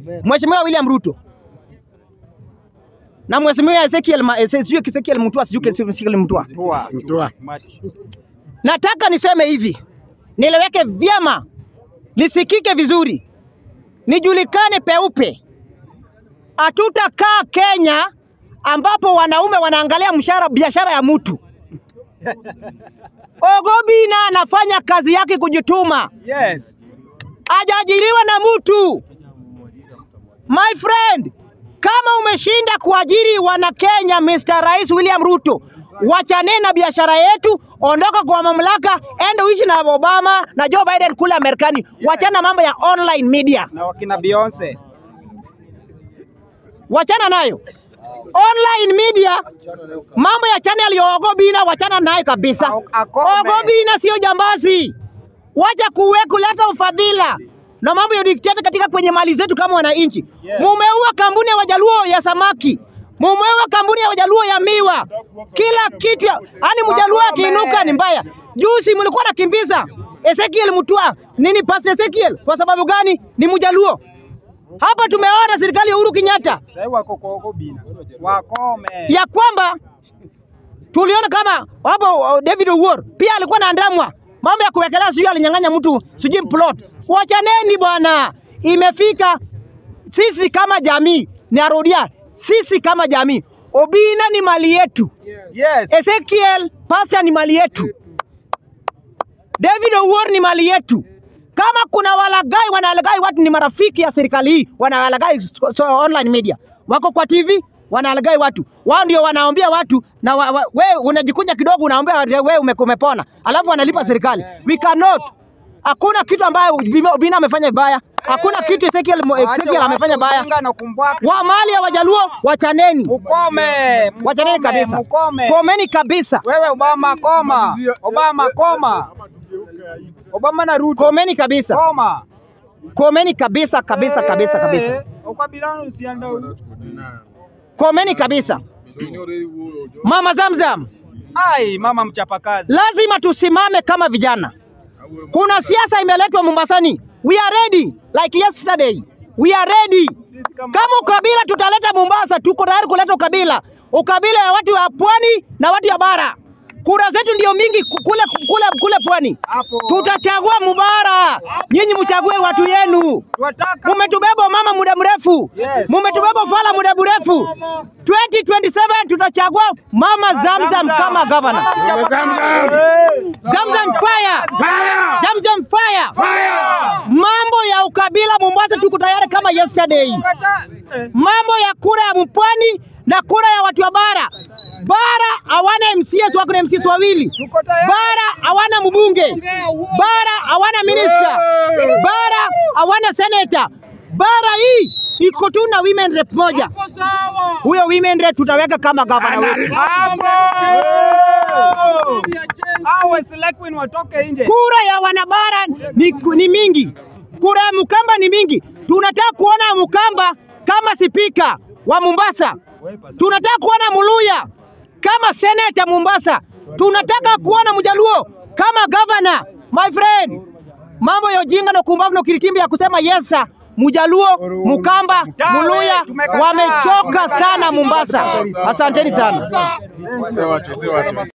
Mheshimiwa William Ruto na Mheshimiwa Ezekiel Ma- eh, sijui Ezekiel Mutua sijui Ezekiel Mutua. Toa. Mtoa. Nataka niseme hivi, niliweke vyema, lisikike vizuri, nijulikane peupe. Hatutakaa Kenya ambapo wanaume wanaangalia mshahara biashara ya mtu. Ogobina anafanya kazi yake kujituma, Yes. hajaajiriwa na mtu. My friend, kama umeshinda kuajiri wana Kenya, Mr. Rais William Ruto, wachane na biashara yetu, ondoka kwa mamlaka, enda uishi na Obama na Joe Biden kule Marekani. Wachana mambo ya online media, Na wakina Beyonce. wachana nayo online media. Mambo ya channel ya Ogobina wachana nayo kabisa. Au- akome. Ogobina sio jambazi, wacha kuwe kuleta ufadhila na mambo ya dikteta katika kwenye mali zetu kama wananchi. Yes. Mumeua kampuni ya Wajaluo ya samaki, mumeua kampuni ya Wajaluo ya miwa, kila kitu. Yaani mjaluo Wakome. akiinuka ni mbaya. Juzi mlikuwa nakimbiza Ezekiel Mutua nini, Pastor Ezekiel, kwa sababu gani? Ni mjaluo. Hapa tumeona serikali ya Uhuru Kenyatta Sasa wako kwa Ogobina. Wakome. ya kwamba tuliona kama hapo uh, David Owuor pia alikuwa anaandamwa mambo ya kuwekelea, sijui alinyang'anya mtu sijui plot. Wachaneni bwana, imefika sisi kama jamii, narudia, sisi kama jamii, Obina ni mali yetu, Yes. Ezekiel Pastor ni mali yetu, David Owuor ni mali yetu. Kama kuna walagai wanalagai watu ni marafiki ya serikali hii, wanalagai so, so online media, wako kwa TV wanalagai watu, wao ndio wanaombea watu na wa, wa, we unajikunja kidogo, unaombea watu, we ume- umepona, alafu wanalipa serikali. We cannot. Hakuna kitu ambayo Obina Obina amefanya vibaya, hakuna kitu Ezekiel, Ezekiel amefanya vibaya. Ujinga na kumbwaka. Wa mali ya Wajaluo wachaneni, Mukome. wachaneni Mukome, kabisa, Mukome. komeni kabisa, Wewe Obama koma. Obama koma. Obama na Ruto. komeni kabisa, Koma. komeni kabisa kabisa kabisa kabisa, Eh, Ukabila usiende. komeni kabisa. Mama Zamzam, Ai, mama mchapakazi. lazima tusimame kama vijana. Kuna siasa imeletwa Mombasani. We are ready like yesterday. We are ready. Sisi kama Kama ukabila tutaleta Mombasa, tuko tayari kuleta ukabila, ukabila ya watu wa pwani na watu ya bara. Kura zetu ndio mingi ku- kule kule kule pwani. hapo. Tutachagua Mubara, nyinyi mchague watu yenu. Tunataka Mumetubeba mama muda mrefu, Yes. mumetubeba fala muda mrefu. 2027 tutachagua mama Zamzam Zamzam. kama gavana. Mama mchapakazi. Zamzam. Eh. Zamzam fire! Fire! Zamzam fire! Fire! Mambo ya ukabila Mombasa tuko tayari kama yesterday. Kata- eh. Mambo ya kura ya mpwani na kura ya watu wa bara. Bara hawana MCS, wako na MCS wawili. Tuko tayari. Bara hawana mbunge. Bara hawana minista. Bara hawana seneta. Bara hii iko tu na women rep moja. Huyo women rep tutaweka kama gavana wetu. Hapo. Hao Waislamu watoke nje. Kura ya wanabara ni, ni mingi, kura ya Mkamba ni mingi. Tunataka kuona Mkamba kama spika wa Mombasa, tunataka kuona Muluya kama seneta Mombasa, tunataka kuona Mjaluo kama gavana. My friend, mambo ya ujinga na kumbavu na ukiritimbi ya kusema yesa Mjaluo, Mkamba, Muluya wamechoka sana Mombasa. Asanteni sana. Sewache, sewache.